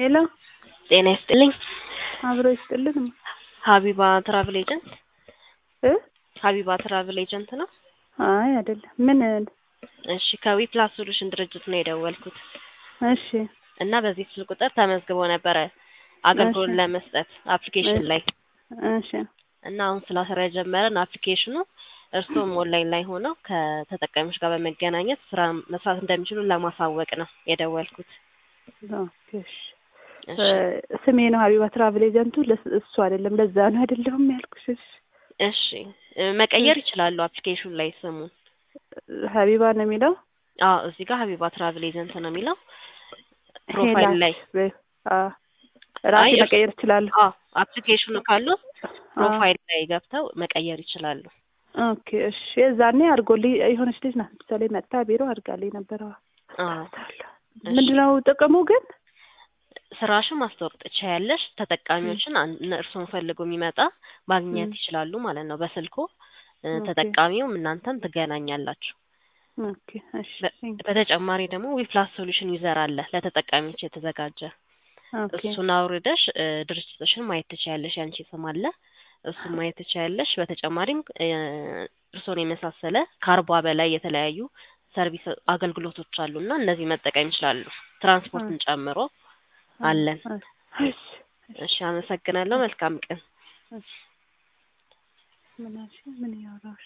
ሄሎ ጤና ይስጥልኝ። አብሮ ይስጥልን። ሀቢባ ትራቭል ኤጀንት እ ሀቢባ ትራቭል ኤጀንት ነው? አይ አይደለም። ምን? እሺ ከዊ ፕላስ ሶሉሽን ድርጅት ነው የደወልኩት እሺ እና በዚህ ስልክ ቁጥር ተመዝግቦ ነበረ አገልግሎት እሺ። ለመስጠት አፕሊኬሽን ላይ እሺ እና አሁን ስራ ስራ የጀመረን አፕሊኬሽኑ እርስዎም ኦንላይን ላይ ሆነው ከተጠቃሚዎች ጋር በመገናኘት ስራ መስራት እንደሚችሉ ለማሳወቅ ነው የደወልኩት። ኦኬ እሺ። እሺ እ ስሜ ነው ሀቢባ ትራቭል ኤጀንቱ ለስ- እሱ አይደለም ለዛ ነው አይደለሁም ያልኩሽ። እሺ እሺ እ መቀየር ይችላሉ አፕሊኬሽኑ ላይ ስሙን። ሀቢባ ነው የሚለው አዎ እዚህ ጋር ሀቢባ ትራቭል ኤጀንት ነው የሚለው ፕሮፋይል ላይ በ- አ ራሴ አይ፣ እርስ- መቀየር እችላለሁ። አዎ አፕሊኬሽኑ ካሉ ፕሮፋይል ላይ ገብተው መቀየር ይችላሉ። ኦኬ እሺ። የዛኔ አድርጎልኝ የሆነች ልጅ ናት ምሳሌ መጥታ ቢሮ አድርጋልኝ ነበረ። አዎ ምንድነው ጥቅሙ ግን? ስራሽን ማስተዋወቅ ትችያለሽ። ተጠቃሚዎችን አን- እርስዎን ፈልጎ የሚመጣ ማግኘት ም። ይችላሉ ማለት ነው በስልኮ እ ኦኬ። ተጠቃሚውም እናንተም ትገናኛላችሁ። ኦኬ እሺ። በ- በተጨማሪ ደግሞ ዊፕላስ ሶሉሽን ዩዘር አለ ለተጠቃሚዎች የተዘጋጀ ኦኬ እሱን አውርደሽ እ ድርጅትሽን ማየት ትችያለሽ። ያንቺ ስም አለ እሱን ማየት ትችያለሽ። በተጨማሪም እ እርስዎን የመሳሰለ ከአርባ በላይ የተለያዩ ሰርቪስ አገልግሎቶች አሉ እና እነዚህ መጠቀም ይችላሉ ትራንስፖርትን ጨምሮ አለን። እሺ እሺ አመሰግናለሁ። መልካም ቀን። እሺ። ምን አልሽኝ? ምን እያወራሁሽ